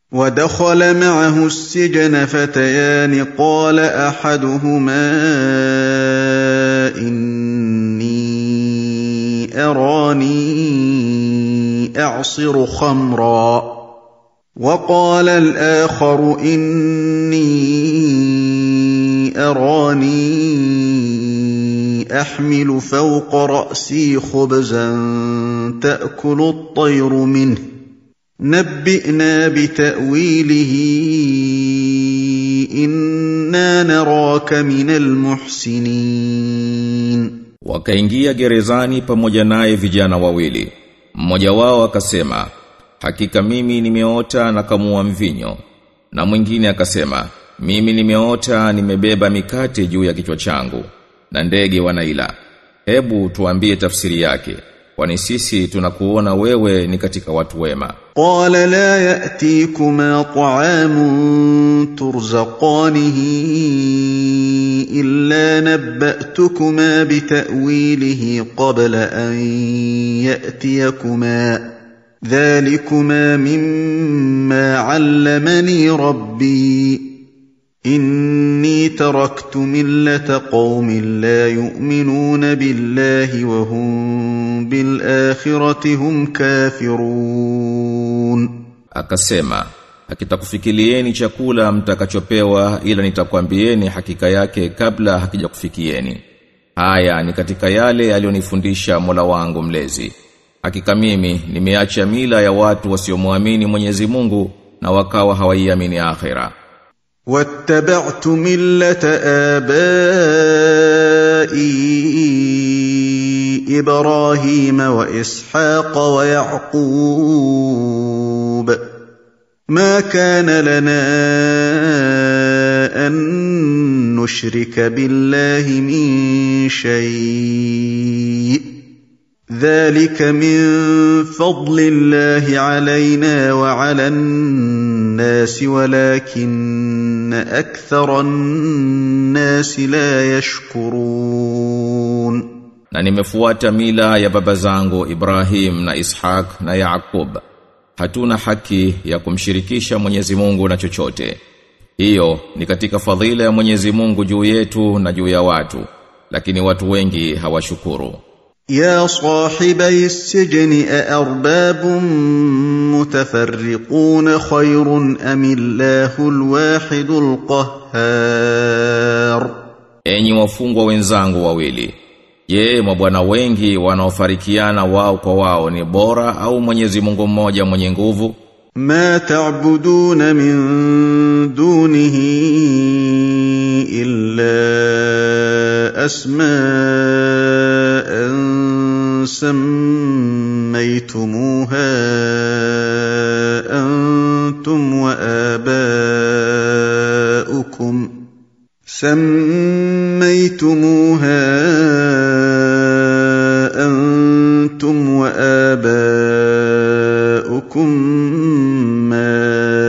ودخل معه السجن فتيان قال احدهما اني اراني اعصر خمرا وقال الاخر اني اراني احمل فوق راسي خبزا تاكل الطير منه نبئنا بتاويله انا نراك من المحسنين Wakaingia gerezani pamoja naye vijana wawili. Mmoja wao akasema, "Hakika mimi nimeota na kamua mvinyo." Na mwingine akasema, "Mimi nimeota nimebeba mikate juu ya kichwa changu na ndege wanaila." Hebu tuambie tafsiri yake. Kwani sisi tunakuona wewe ni katika watu wema. قال لا ياتيكما طعام ترزقانه الا نباتكما بتاويله قبل ان ياتيكما ذلكما مما علمني ربي اني تركت مله قوم لا يؤمنون بالله وهم بالاخره هم كافرون Akasema, "Hakitakufikilieni chakula mtakachopewa ila nitakwambieni hakika yake kabla hakijakufikieni." Haya ni katika yale aliyonifundisha Mola wangu mlezi. Hakika mimi nimeacha mila ya watu wasiomwamini Mwenyezi Mungu na wakawa hawaiamini akhera. واتبعت مله ابائي ابراهيم واسحاق ويعقوب ما كان لنا ان نشرك بالله من شيء ذلك من فضل الله علينا وعلى الناس ولكن اكثر الناس لا يشكرون Na nimefuata mila ya baba zangu Ibrahim na Ishaq na Yaakub. Hatuna haki ya kumshirikisha Mwenyezi Mungu na chochote. Hiyo ni katika fadhila ya Mwenyezi Mungu juu yetu na juu ya watu, lakini watu wengi hawashukuru. يا صاحبي السجن أأرباب متفرقون خير أم الله الواحد القهار Enyi wafungwa wenzangu wawili, je, mabwana wengi wanaofarikiana wao kwa wao ni bora au Mwenyezi Mungu mmoja mwenye nguvu? ما تعبدون من دونه إلا أسماء سميتموها أنتم وآباؤكم سميتموها أنتم وآباؤكم ما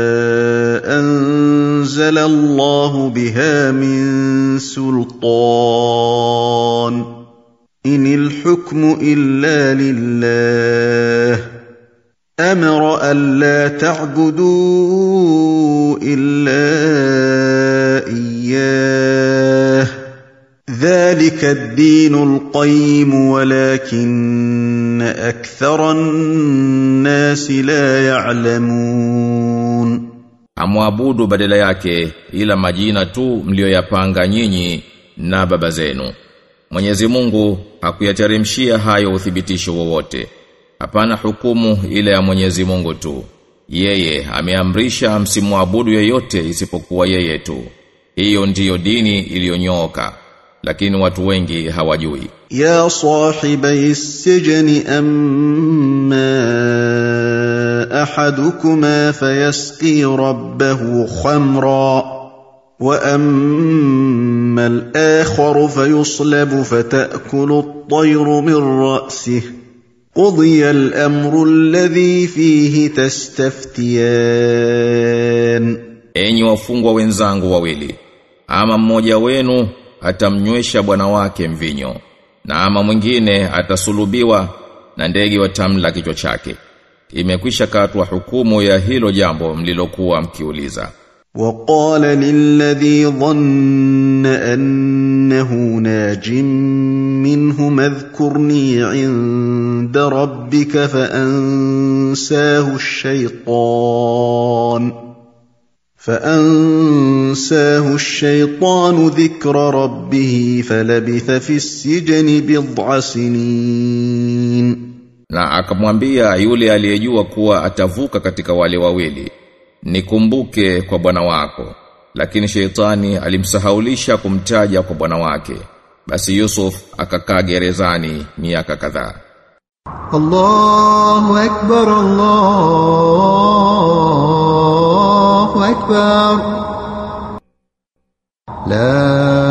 أنزل الله بها من سلطان إن الحكم إلا لله أمر ألا تعبدوا إلا إياه ذلك الدين القيم ولكن أكثر الناس لا يعلمون Amwabudu badala yake ila majina tu mlioyapanga nyinyi na baba zenu. Mwenyezi Mungu hakuyateremshia hayo uthibitisho wowote. Hapana hukumu ile ya Mwenyezi Mungu tu. Yeye ameamrisha msimwabudu yeyote isipokuwa yeye tu. Hiyo ndiyo dini iliyonyooka, lakini watu wengi hawajui. يا صاحبي السجن أما أحدكما فيسقي ربه خمرا وأما الآخر فيصلب فتأكل الطير من رأسه قضي الأمر الذي فيه تستفتيان Enyi wafungwa wenzangu wawili, ama mmoja wenu atamnywesha bwana wake mvinyo, na ama mwingine atasulubiwa na ndege watamla kichwa chake. imekwisha katwa hukumu ya hilo jambo mlilokuwa mkiuliza وقال للذي ظن أنه ناج منه اذكرني عند ربك فأنساه الشيطان فأنساه الشيطان ذكر ربه فلبث في السجن بضع سنين na akamwambia yule aliyejua kuwa atavuka katika wale wawili nikumbuke kwa bwana wako lakini sheitani alimsahaulisha kumtaja kwa bwana wake basi Yusuf akakaa gerezani miaka kadhaa الله أكبر الله أكبر لا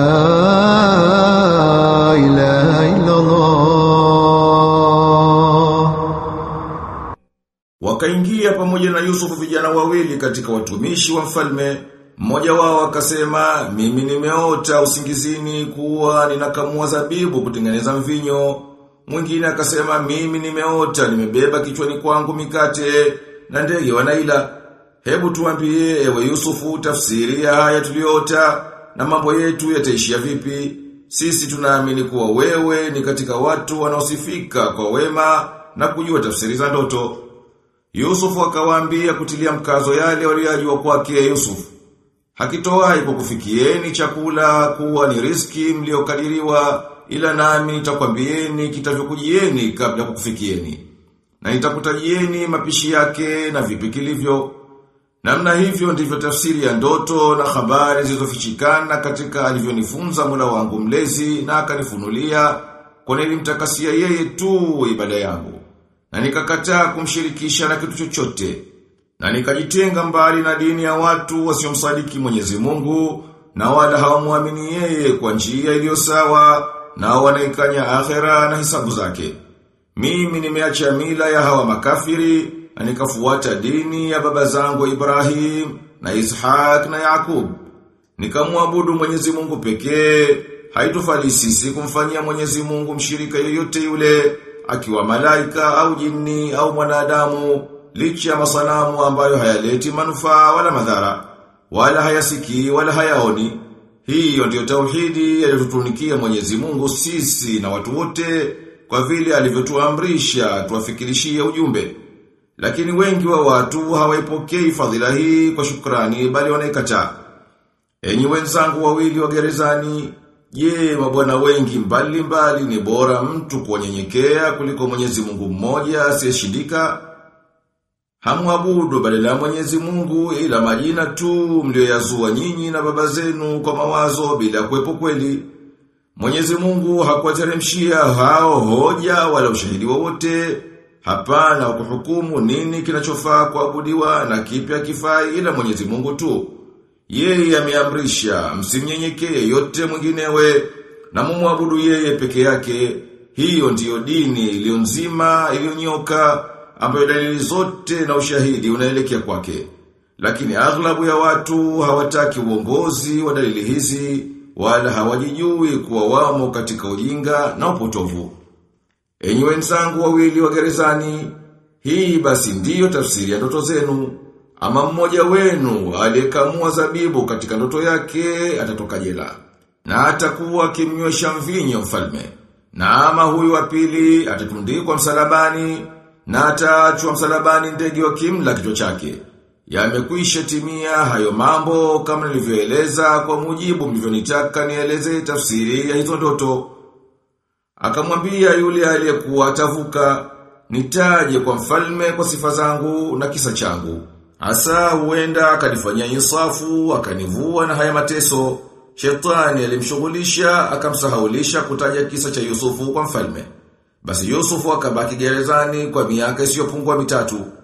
إله إلا الله Wakaingia pamoja na Yusufu vijana wawili katika watumishi wa mfalme. Mmoja wao akasema, mimi nimeota usingizini kuwa ninakamua zabibu kutengeneza mvinyo. Mwingine akasema, mimi nimeota nimebeba kichwani kwangu mikate na ndege wanaila. Hebu tuambie ewe Yusufu tafsiri ya haya tuliyoota na mambo yetu yataishia vipi? Sisi tunaamini kuwa wewe ni katika watu wanaosifika kwa wema na kujua tafsiri za ndoto. Yusufu akawaambia kutilia mkazo yale waliyojua kwake Yusufu. Hakitowahi kukufikieni chakula kuwa ni riski mliokadiriwa ila nami nitakwambieni kitavyokujieni kabla kukufikieni. Na nitakutajieni mapishi yake na vipi kilivyo. Namna hivyo ndivyo tafsiri ya ndoto na habari zilizofichikana katika alivyonifunza Mola wangu mlezi na akanifunulia kwa nilimtakasia yeye tu ibada yangu na nikakataa kumshirikisha na kitu chochote na nikajitenga mbali na dini ya watu wasiomsadiki Mwenyezi Mungu na wala hawamwamini yeye kwa njia iliyo sawa na wanaikanya akhera na hisabu zake mimi nimeacha mila ya hawa makafiri na nikafuata dini ya baba zangu Ibrahim na Ishaq na Yakub nikamwabudu Mwenyezi Mungu pekee haitofali sisi kumfanyia Mwenyezi Mungu mshirika yoyote yule akiwa malaika au jini au mwanadamu licha ya masanamu ambayo hayaleti manufaa wala madhara wala hayasikii wala hayaoni hiyo ndiyo tauhidi aliyotutunikia Mwenyezi Mungu sisi na watu wote kwa vile alivyotuamrisha tuwafikirishie ujumbe lakini wengi wa watu hawaipokei fadhila hii kwa shukrani bali wanaikataa enyi wenzangu wawili wa gerezani Je, mabwana wengi mbali mbali ni bora mtu kuwanyenyekea kuliko Mwenyezi Mungu mmoja asiyeshindika? Hamwabudu badala ya Mwenyezi Mungu ila majina tu mlioyazua nyinyi na baba zenu kwa mawazo bila kuwepo kweli. Mwenyezi Mungu hakuwateremshia hao hoja wala ushahidi wowote. Hapana kuhukumu nini kinachofaa kuabudiwa na kipi hakifai ila Mwenyezi Mungu tu. Yeye ameamrisha msimnyenyekee yote mwinginewe na mumwabudu yeye peke yake. Hiyo ndiyo dini iliyo nzima iliyonyoka ambayo dalili zote na ushahidi unaelekea kwake. Lakini aghlabu ya watu hawataki uongozi wa dalili hizi wala hawajijui kuwa wamo katika ujinga na upotovu. Enyi wenzangu wawili wa gerezani, hii basi ndiyo tafsiri ya ndoto zenu. Ama mmoja wenu aliyekamua zabibu katika ndoto yake atatoka jela. Na atakuwa akimnywesha mvinyo mfalme. Na ama huyu wa pili atatundikwa msalabani na ataachwa msalabani ndege wa kimla kichwa chake. Yamekwisha timia hayo mambo kama nilivyoeleza kwa mujibu mlivyonitaka nieleze tafsiri ya hizo ndoto. Akamwambia yule aliyekuwa atavuka, nitaje kwa mfalme kwa sifa zangu na kisa changu. Asa huenda akanifanyia insafu, akanivua na haya mateso. Shetani alimshughulisha, akamsahaulisha kutaja kisa cha Yusufu kwa mfalme. Basi Yusufu akabaki gerezani kwa miaka isiyopungua mitatu.